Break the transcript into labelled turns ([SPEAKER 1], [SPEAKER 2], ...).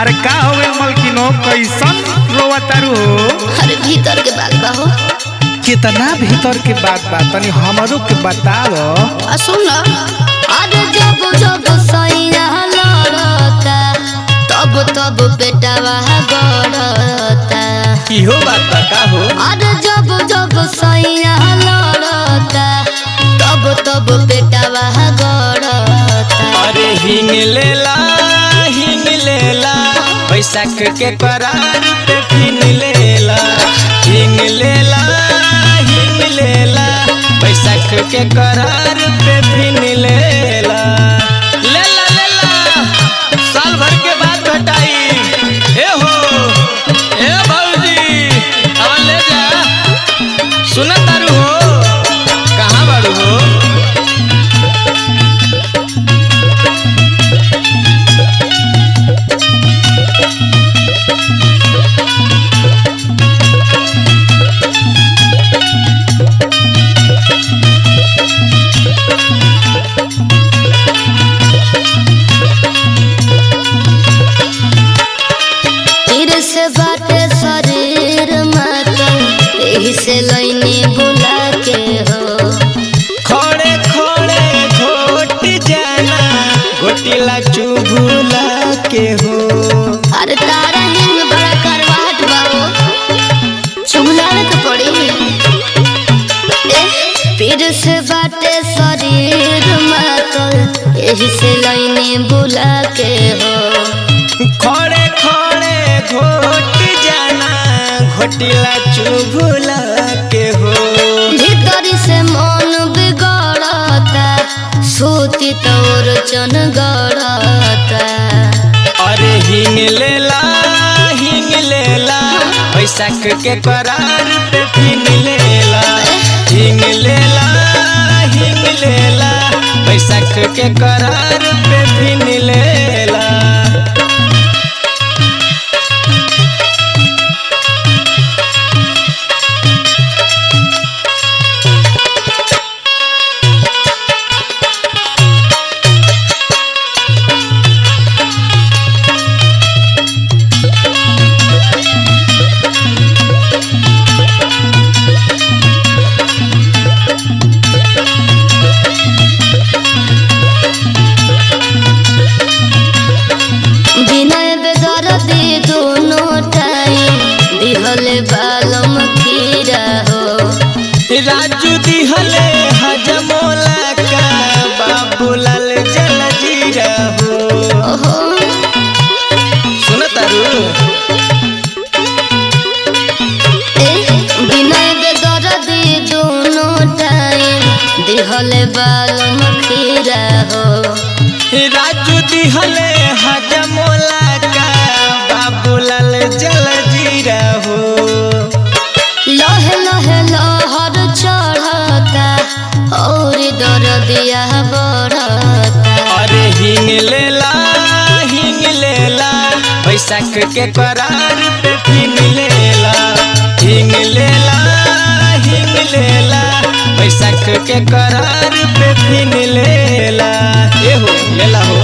[SPEAKER 1] अरे का हो गए मलकिनो कैसन रोवा तारू हो
[SPEAKER 2] अरे भीतर के बात बा हो
[SPEAKER 1] कितना भीतर के बात बा तनी हमरो के बताव
[SPEAKER 2] आ सुन ना अरे जब जब सैया लड़ता तब तब पेटवा गड़ता
[SPEAKER 3] इहो बात बा का हो
[SPEAKER 2] अरे जब जब सैया लड़ता तब तब पेटवा गड़ता
[SPEAKER 3] अरे हिंग लेला हिंग लेला बैसाख के करार पे फिन लेला हिंग लेला हिंग लेला बैसाख के करार पे फिन लेला लेला लेला साल भर के बाद घटाई ए हो ए भौजी अब ले जा सुना तारू हो कहाँ बाड़ू हो
[SPEAKER 2] तीर से बाटे शरीर मातम एही से लैनी बुला के हो
[SPEAKER 3] खड़े खड़े घोट जाना घोटिला चुभुला के हो
[SPEAKER 2] अरे तारा हिंग बड़ा करवाहट बाबू चुगलावे तो पड़ी ए, पीर से बाटे शरीर मातल एही से लैनी बुला के हो
[SPEAKER 3] खड़े खड़े घोट जाना घोटिला चुभुला के हो
[SPEAKER 2] भीतरी से मन बिगड़ता सूती तोर चन गड़ता
[SPEAKER 3] अरे हिंग लेला हिंग लेला बैसाख के करार पे फिन लेला हिंग लेला हिंग लेला बैसाख के करार पे फिन लेला
[SPEAKER 2] विनय बेदर्दी दोनों टाइम दिहले बालम खीरा हो
[SPEAKER 3] राजू दिहले हजमोला का बाबूलाल जल जीरा हो
[SPEAKER 2] ओहो
[SPEAKER 3] सुन तारू
[SPEAKER 2] ए विनय बेदर्दी दोनों टाइम दिहले बालम खीरा हो
[SPEAKER 3] राजू दिहले हजमोला का बाबूलाल जल जीरा हो
[SPEAKER 2] लहे लहे लहर चढ़ता और दर्दिया बढ़ता
[SPEAKER 3] अरे हिंग लेला हिंग लेला बैसाख के करार पे फिन लेला हिंग लेला हिंग लेला बैसाख के करार पे फिन लेला ए हो लेला हो